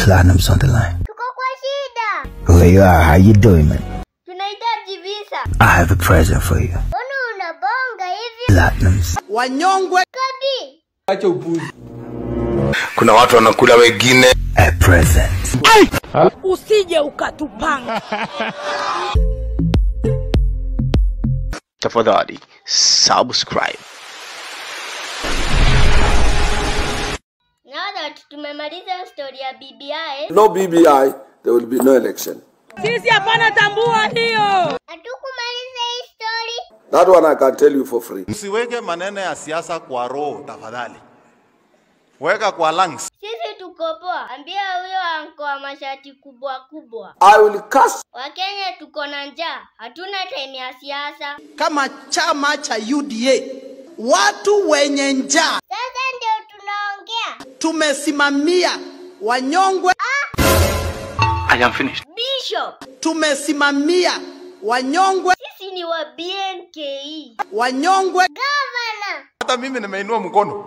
Platinum's on the line. Tuko kwa shida. Where you are, how you doing, man? Tunahitaji visa. I have a present for you. Mbona unabonga hivi? Platinum's. wanyongwe Kabi. acha upuzi kuna watu wanakula wengine A present. usije ukatupanga tafadhali subscribe Now that tumemaliza story ya BBI, no bbi there will be no election sisi hapana tambua hiyo hatukumaliza hii story. that one i can tell you for free Msiweke maneno ya siasa kwa roho tafadhali, weka kwa lungs. Sisi tuko poa. Ambia huyo anko wa mashati kubwa kubwa. i will cast Wakenya tuko na njaa, hatuna time ya siasa. kama chama cha UDA, watu wenye njaa Sasa ndio tunaongea. tumesimamia wanyongwe, I am finished. Bishop, tumesimamia wanyongwe, sisi ni wa BNKE. wanyongwe Governor, Hata mimi nimeinua mkono.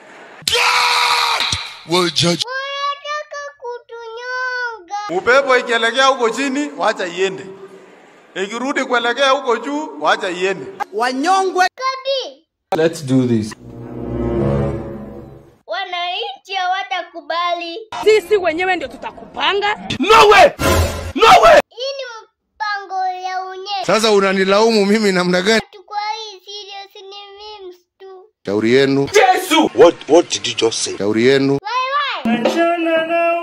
unataka kutunyonga. Upepo ikielekea huko chini, wacha iende. Ikirudi kuelekea huko juu, wacha iende. wanyongwe Kabi, let's do this wananchi hawatakubali. sisi wenyewe ndio tutakupanga Hii ni mpango ya unye. Sasa unanilaumu mimi namna gani? Tukwa hii serious ni memes tu. Shauri yenu, What, what did you just say? shauri yenu. Wai wai.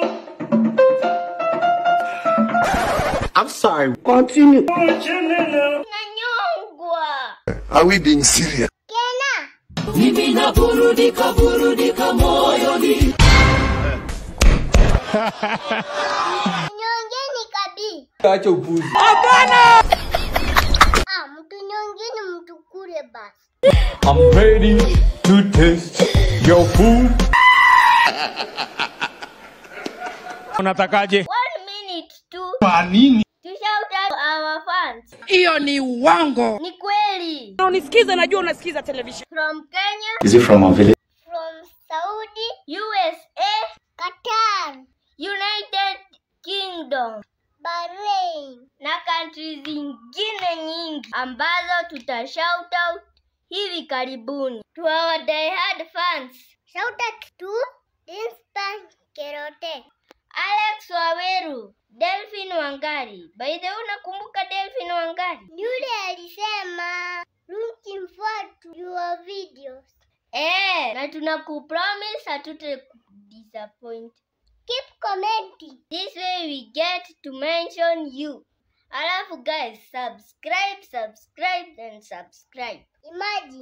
Nanyongwa. Are we being serious? Kena. Nyongeni kabi. acha upuzi Ah, mtu nyongeni mtu kule basi. i'm ready to taste your food unatakaje One minute tu. Kwa nini? To shout out our fans. hiyo ni uongo Ni kweli. unisikiza najua unasikiza television From Kenya, Is it from a village? from Saudi, USA, Qatar, United Kingdom, Bahrain na countries zingine nyingi ambazo tuta shout out hivi karibuni. To our diehard fans. Shout out to Dinspan Kerote, Alex Waweru, Delphin Wangari. By the way, unakumbuka Delphin Wangari? Yule alisema looking forward to your videos. Eh, na tunakupromise hatute disappoint. Keep commenting. This way we get to mention you. Alafu guys, subscribe, subscribe and subscribe. Imagine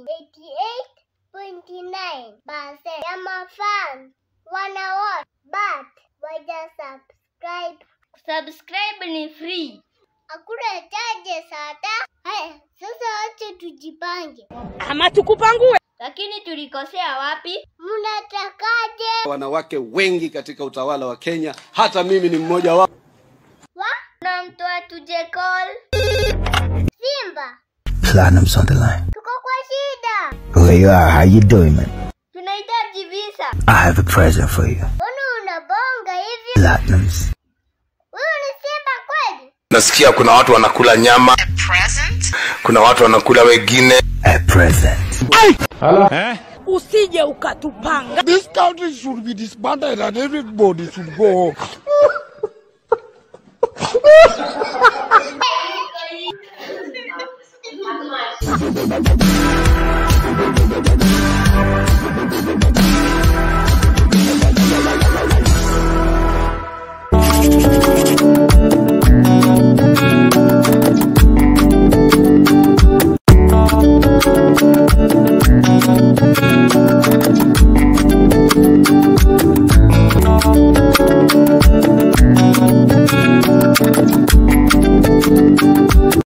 88.9% ya mafans wana watch but waja subscribe. Subscribe ni free. Hakuna charges hata. Haya, sasa acha tujipange. ama tukupangue Lakini tulikosea wapi? Mnatakaje? wanawake wengi katika utawala wa kenya hata mimi ni mmoja wao Wa? Na mtu atuje call. Simba, Platinum's on the line. tuko kwa shida. Where you are, how you doing, man? Tunahitaji visa. I have a present for you. Mbona unabonga hivi? Platinum's. Wewe ni simba kweli? nasikia kuna watu wanakula nyama kuna watu wanakula wengine A present. eh? usije ukatupanga This country should be disbanded and everybody should go home.